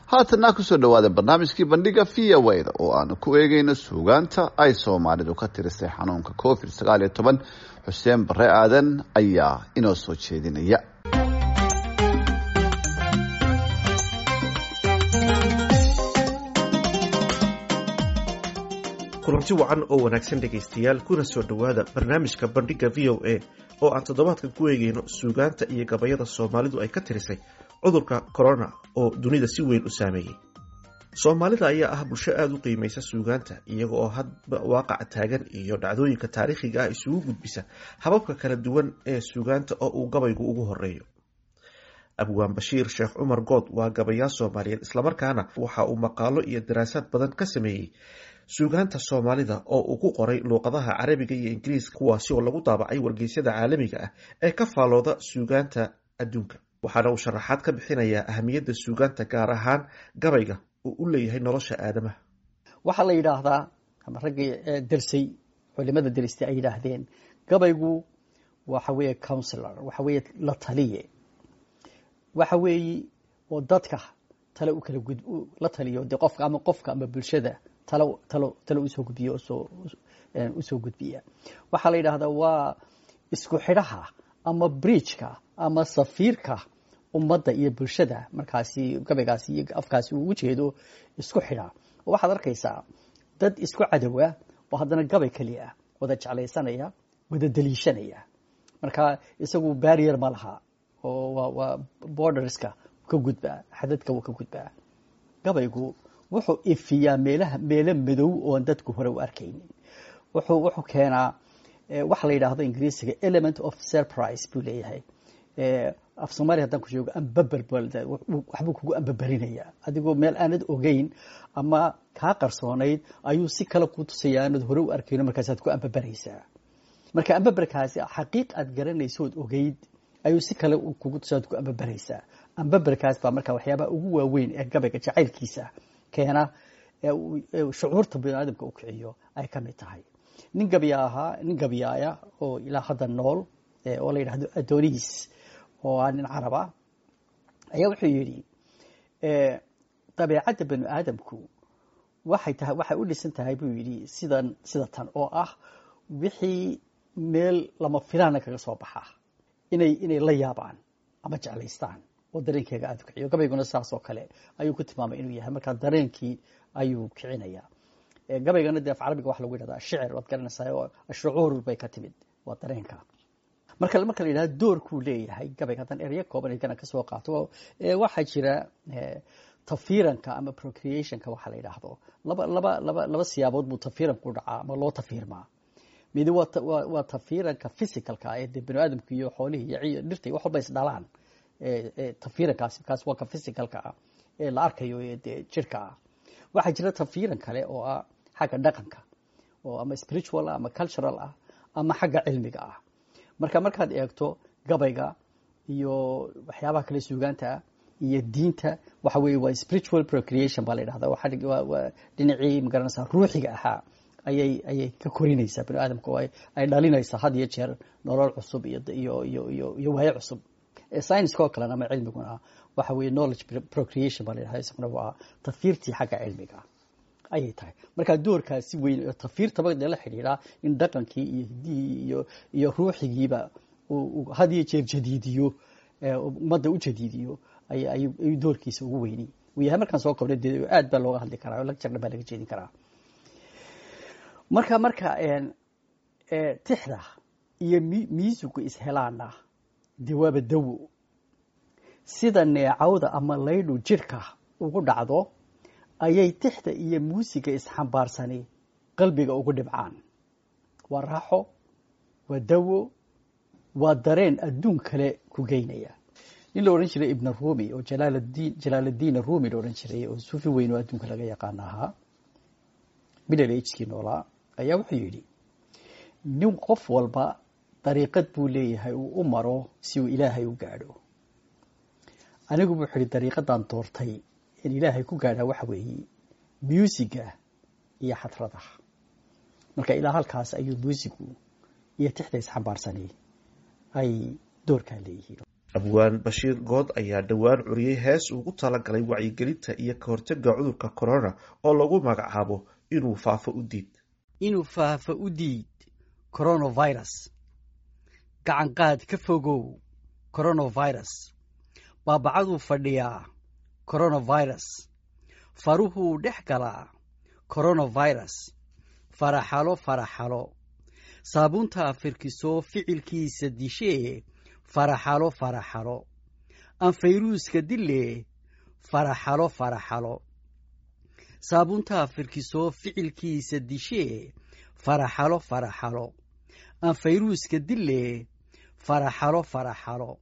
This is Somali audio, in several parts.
haatanna kusoo dhawaada barnaamijkii bandhiga v o da oo aanu ku eegeyno suugaanta ay soomaalidu ka tirisay xanuunka covid sagaal iyo toban xuseen bare aadan ayaa inoo soo jeedinaya kulanti wacan oo wanaagsan dhegaystayaal kuna soo dhowaada barnaamijka bandhiga v o a oo aan toddobaadkan ku eegeyno suugaanta iyo gabayada soomaalidu ay ka tirisay cudurka corona oo dunida si weyn u saameeyey soomaalida ayaa ah bulsho aada u qiimaysa suugaanta iyaga oo hadba waaqaca taagan iyo dhacdooyinka taariikhiga ah isugu gudbisa hababka kala duwan ee suugaanta oo uu gabaygu ugu horeeyo abwaan bashiir sheekh cumar good waa gabayaa soomaaliyeed islamarkaana waxa uu maqaalo iyo daraasaad badan ka sameeyey suugaanta soomaalida oo uu ku qoray luuqadaha carabiga iyo ingiriiska kuwaasi oo lagu daabacay wargeysyada caalamiga ah ee ka faalooda suugaanta adduunka waxaana uu sharaxaad ka bixinayaa ahamiyadda suugaanta gaar ahaan gabayga uu u leeyahay nolosha aadamaha waxaa la yidhaahdaa ama raggii dersay culimada deristay ay yidhaahdeen gabaygu waxa weeye counsilor waxa weeye la taliye waxa weeye oo dadka tale u kala gud la taliyo de qofka ama qofka ama bulshada talo talo talo usoo gudbiya usoo usoo gudbiya waxaa la yidhaahdaa waa isku xidhaha ama bridgeka ama safiirka ummadda iyo bulshada markaasi gabaygaasi iyo afkaasi uu ujeedo isku xidha waxaad arkaysaa dad isku cadowa oo haddana gabay keliya wada jeclaysanaya wada daliishanaya marka isagu barrier ma laha oo waa borderska ka gudbaa xadadka wuu ka gudbaa gabaygu wuxuu ifiyaa meelaha meelo madow oon dadku hore u arkaynin wuxuu wuxuu keenaa waxa la yidhaahdo ingiriisiga element of surprise buu leeyahay af soomaliya haddaan ku joogo ambaber waxbuu kugu ambaberinayaa adigoo meel aanad ogeyn ama kaa qarsoonayd ayuu si kale ku tusaya aanad hore u arkayno markaasaad ku ambaberaysaa marka ambaberkaasi xaqiiq aad garanaysood ogeyd ayuu si kale kugu tusaad ku ambaberaysaa ambaberkaas baa marka waxyaabaha ugu waaweyn ee gabayga jacaylkiisa keena shucuurta biniaadamka u kiciyo ay ka mid tahay nin gabya ahaa nin gabyaaya oo ilaa hadda nool oo la yidhahdo adonis oo ah nin caraba ayaa wuxuu yidhi dabeecadda bani aadamku waxay tahay waxay u dhisan tahay buu yidhi sidan sida tan oo ah wixii meel lama filaana kaga soo baxa inay inay la yaabaan ama jeclaystaan oo dareenkeega aada u kiciyo gabayguna saas oo kale ayuu ku tilmaamay inuu yahay markaa dareenkii ayuu kicinaya gabaygana dee af carabiga waxa lagu yidhahdaa shicir waad garanaysaa oo shucuur bay ka timid waa dareenka marka marka la yidhahdo doorkuu leeyahay gabayga haddaan eryo kooban igana ka soo qaato waxaa jira tafiiranka ama procreationka waxa la yidhaahdo laba laba laba laba siyaabood buu tafiiranku u dhacaa ama loo tafiirmaa midi waa waa tafiiranka physicalka ee dee bani aadamku iyo xoolihii iyo dhirta iyo wax walba is dhalaan tafiirankaasi kaas waa ka physicalka ah ee la arkayo ee dee jirka ah waxaa jira tafiiran kale oo ah xagga dhaqanka oo ama spiritual ah ama cultural ah ama xagga cilmiga ah marka markaad eegto gabayga iyo waxyaabaha kale suugaanta ah iyo diinta waxa weeye waa spiritual procreation baa la yidhahda waa dhinacii magaranaysaa ruuxiga ahaa ayay ayay ka korinaysaa bani aadamka oo ay dhalinaysaa had iyo jeer nolol cusub iyo iyo iyo iyo iyo waayo cusub scienska oo kalena ama cilmiguna waxa weeye knowledge procreation baa la yidhahda isaguna waa tafiirtii xagga cilmiga ayay tahay markaa doorkaasi weyn tafiirtaba dee la xidhiidhaa in dhaqankii iyo hiddihii iyo iyo ruuxigiiba had iyo jeer jadiidiyo ummadda u jadiidiyo ayuu doorkiisa ugu weyni uu yahay markaan soo kobnay dee aad baa looga hadli karaa oo lagjarna baa laga jeedin karaa marka marka tixda iyo miisugu ishelaana dee waaba dawo sida neecawda ama laydhu jirhka ugu dhacdo ayay tixda iyo muusiga isxambaarsani qalbiga ugu dhibcaan waa raaxo waa dawo waa dareen adduun kale ku geynaya nin la odhan jiray ibn rumi oo jalaaladiin jalaaladiin rumi la odhan jiray oo suufi weyn oo adduunka laga yaqaana ahaa middle agekii noolaa ayaa wuxuu yidhi nin qof walba dariiqad buu leeyahay uu u maro si uu ilaahay u gaadho anigu wuxuu yihi dariiqadan doortay in ilaahay ku gaadhaa waxa weeye muusiga iyo xadrada marka ilaa halkaas ayuu muusigu iyo tixda isxambaarsanay ay doorkaa leeyihiin abwaan bashiir good ayaa dhowaan curiyey hees ugu talagalay wacyigelinta iyo ka hortaga cudurka corona oo lagu magacaabo inuu faafo u diid inuu faafo u diid coronavirus gacanqaad ka fogow coronavirus baabacaduu fadhiyaa coronavirus faruhuu dhex galaa coronavirus faraxalo faraxalo saabuuntaa firkiso ficilkiisa dishee faraxalo faraxalo anfayruuska dille faraxalo faraxalo saabuuntaa firkiso ficilkiisa dishee faraxalo faraxalo anfayruuska dille faraxalo faraxalo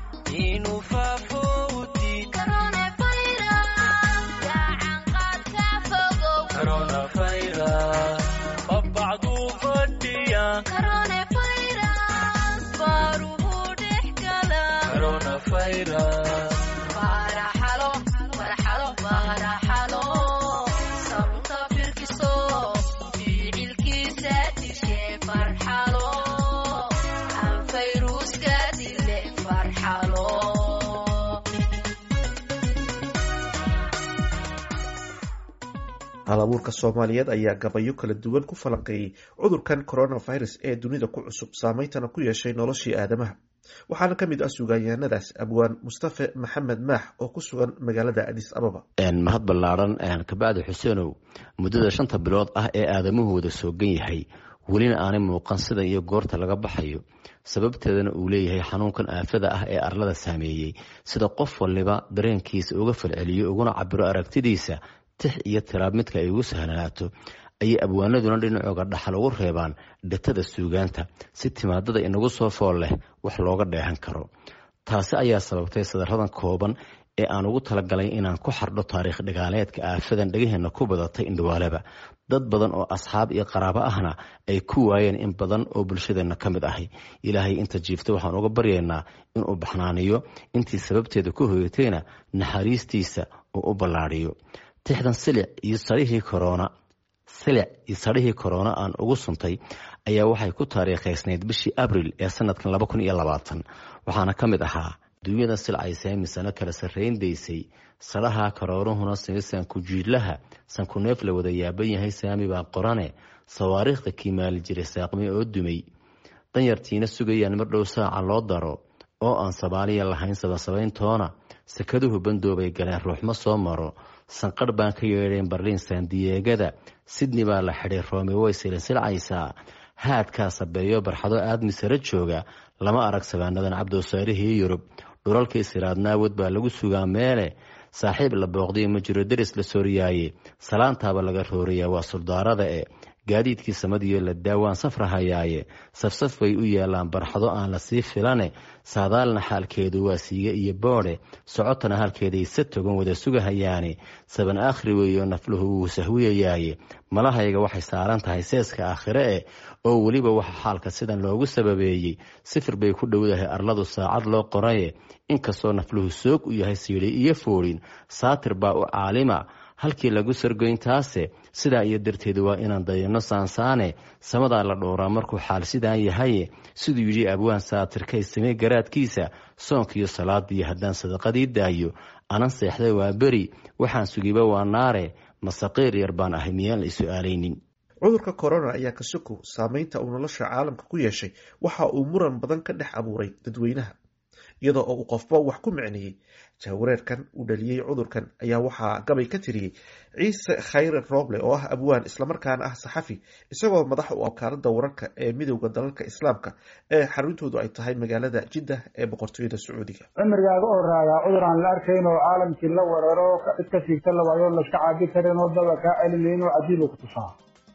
hal abuurka soomaaliyeed ayaa gabayo kala duwan ku falanqeeyey cudurkan coronavirus ee dunida ku cusub saameyntana ku yeeshay noloshii aadamaha waxaana ka mid ah sugaanyahanadaas abwaan mustafe maxamed maax oo ku sugan magaalada adis ababa mahad ballaaran kabacdi xuseenow muddada shanta bilood ah ee aadamahooda soogan yahay welina aanay muuqan sida iyo goorta laga baxayo sababteedana uu leeyahay xanuunkan aafada ah ee arlada saameeyey sida qof waliba dareenkiisa uga falceliyo uguna cabiro aragtidiisa tix iyo tiraab midka ay ugu sahlanaato ayay abwaanaduna dhinacooga dhaxal ugu reebaan dhatada suugaanta si timaadada inagu soo fool leh wax looga dheehan karo taasi ayaa sababtay sadaradan kooban ee aan ugu talagalay inaan ku xardho taariikh dhigaaleedka aafadan dhegaheenna ku badatay indhawaaleba dad badan oo asxaab iyo qaraabo ahna ay ku waayeen in badan oo bulshadeenna ka mid ahay ilaahay inta jiifta waxaan uga baryaynaa inuu baxnaaniyo intii sababteeda ku hoyatayna naxariistiisa uu u ballaadhiyo tixdan silic iyo sarihii korona silic iyo sarihii korona aan ugu suntay ayaa waxay ku taariikhaysnayd bishii abril ee sanadkan laba kun iyo labaatan waxaana ka mid ahaa duunyada silcaysa misano kala sarrayndaysay saraha karooruhuna simisan kujiidlaha sankuneef la wada yaaban yahay saami baa qorane sawaariikhda kiimaali jiray saaqmi oo dumay danyartiina sugayaan mar dhow saaca loo daro oo aan soomaaliya lahayn sabasabayntoona sakaduhu bandoobay galeen ruuxma soo maro sanqarh baan ka yeedhayn barliin saandiyeegada sidney baa la xidhay roome way silsilcaysaa haadkaa sabeeyo barxado aadmi sare jooga lama arag sabaanadan cabdoosaarihii yurub dhulalkii siraadnaawad baa lagu sugaa meele saaxiib la booqday ma jiro deris la sooriyaaye salaantaaba laga rooriyaa waa suldaarada e gaadiidkii samadiyo la daawaan safrahayaaye safsaf bay u yaalaan barxado aan la sii filane saadaalna xaalkeedu waa siiga iyo boodhe socotana halkeeday sa togan wada sugahayaane saban aakhri weeyo nafluhu wuu sahwiyayaaye malahayga waxay saaran tahay seeska aakhire eh oo weliba waxa xaalka sidan loogu sababeeyey sifir bay ku dhowdahay arladu saacad loo qoraye inkastoo nafluhu soog u yahay siidhay iyo foodhin saatir baa u caalima halkii lagu sargoyntaase sidaa iyo darteed waa inaan dayano saansaane samadaa la dhowraa markuu xaal sidaan yahaye siduu yidhi abwaan saatirkay samey garaadkiisa soonkiiyo salaadii haddaan sadaqadii daayo anan seexday waa beri waxaan sugiba waa naare masaqiir yar baan ahay miyaan la isu-aalaynin cudurka corona ayaa ka sokow saameynta uu nolosha caalamka ku yeeshay waxa uu muran badan ka dhex abuuray dadweynaha iyadoo oo uu qofba wax ku micneeyey jahwareerkan uu dhaliyey cudurkan ayaa waxaa gabay ka tiriyey ciise khayre rooble oo ah abwaan islamarkaana ah saxafi isagoo madax u wakaalada wararka ee midowda dalalka islaamka ee xaruntoodu ay tahay magaalada jiddah ee boqortooyada sacuudiga cimrigaaga oo raagaa cudur aan la arkayn oo caalamkii la weeraro cid ka siigta la waayo laska caabi karin oo daba kaa celinayn oo cajiibu ku tusaa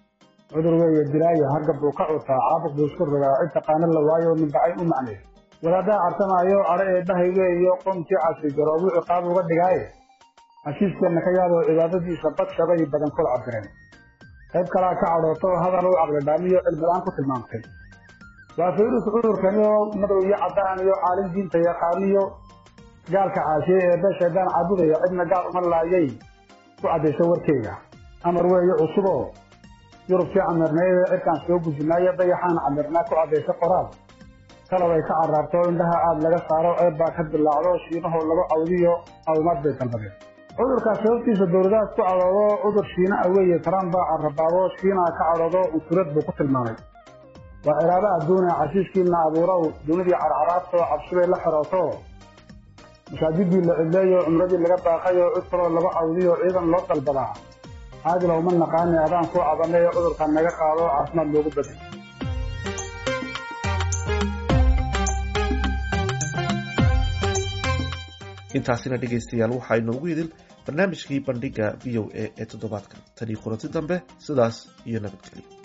cudur weeye dilaayo hargab buu ka cutaa caabuq buu isku rogaa cid taqaana la waayo minbacay u macnay wadaaddaa cartamaayo cadho ee bahayge iyo qoomkii casri garoobuu ciqaab uga dhigaaye heshiiskeenna ka yaadoo cibaadadiisa badshabay badan kula cabireen qayb kalaa ka cadhooto hadal u caqli dhaamiyo cilmilaan ku tilmaamtay waa fayrus cudurkani oo madow iyo caddaan iyo caalin diinta yaqaaniyo gaalka caasiyey ee bee shaydaan caabudaya cidna gaal uma laayay ku caddayso warkeyga amar weeye cusuboo yurubkii camirnayd ee cirkaan soo gujinaayo dayaxaan camirnaa ku caddaysa qoraal talab ay ka caraarto indhaha aada laga saaro eebbaa ka dilaacdo shiinahoo lagu cawdiyo caawimaad bay dalbadeen cudurkaas sababtiisa dowladahaas ku cadoodo cudur shiina ah weeye trump baa carabaabo shiinaa ka cadoodo unsurad buu ku tilmaamay waa ciraabo adduune casiiskiina abuurow dunidii carcaraabtoo cabsibay la xirooto masaajidii la cidleeyo cumradii laga baaqayo cid kaloo lagu cawdiyo ciidan loo dalbadaa caadila uma naqaani adaan kuu cabanay cudurkan naga qaado caafimaad loogu bedel intaasina dhegaystayaal waxaa inoogu idin barnaamijkii bandhiga v o a ee toddobaadkan tanii kulanti dambe sidaas iyo nabadgelyo